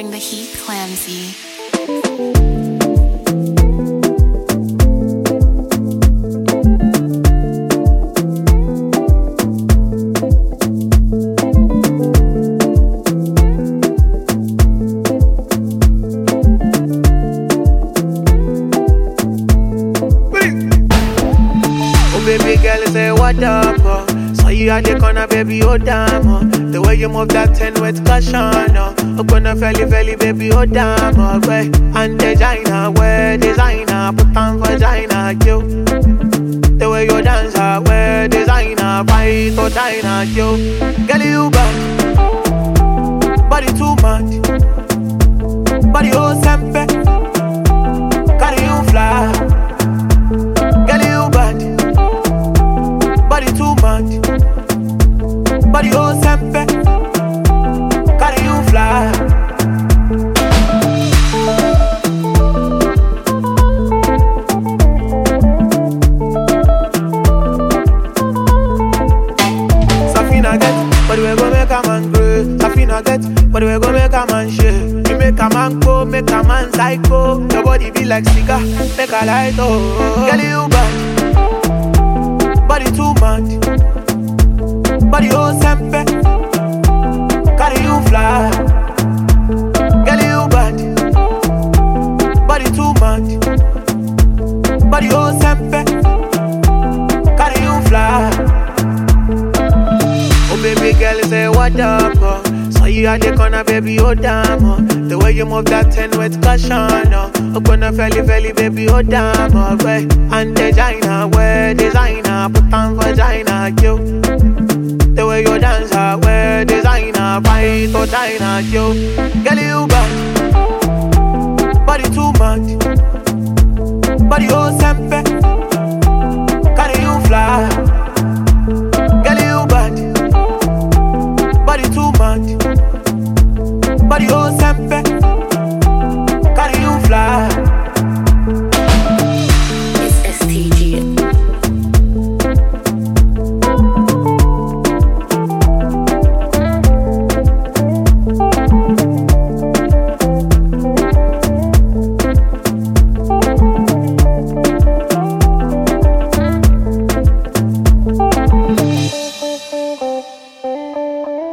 bring the heat clamsy. Oh baby girl, say what up? Oh. Saw you at the corner, baby, oh damn. Oh. The way you move that ten with caution. Oh, oh gonna felly felly, baby, oh damn. Oh, way and designer, wear designer, put on vagina, yo. The way you dance, I wear designer, fight or diner, yo. Girl, you bad, body too much, body oh sempe, carry you fly. Girl, you bad, body too much, body oh sempe, carry you fly. Safina get, but we go make a man grow. Safina get, but we go make a man shake. You make a man go, make a man psycho. Your body be like cigar, make a light oh. Girl, you bad, body too much, body oh sempe, carry you fly. Girl, you bad, body too much, body oh sempe, carry you fly. Oh baby girl, say what up? Oh. Saw you at the corner, baby, oh damn. Oh. The way you move that ten with caution. Oh, oh gonna felly felly, baby, oh damn. Oh, way and designer, wear designer, put on vagina, yo. The way you dance, I wear designer, fight or diner, yo. Girl, you bad, body too much, body oh sempe, carry you fly. Girl, you bad, body too much, body oh sempe,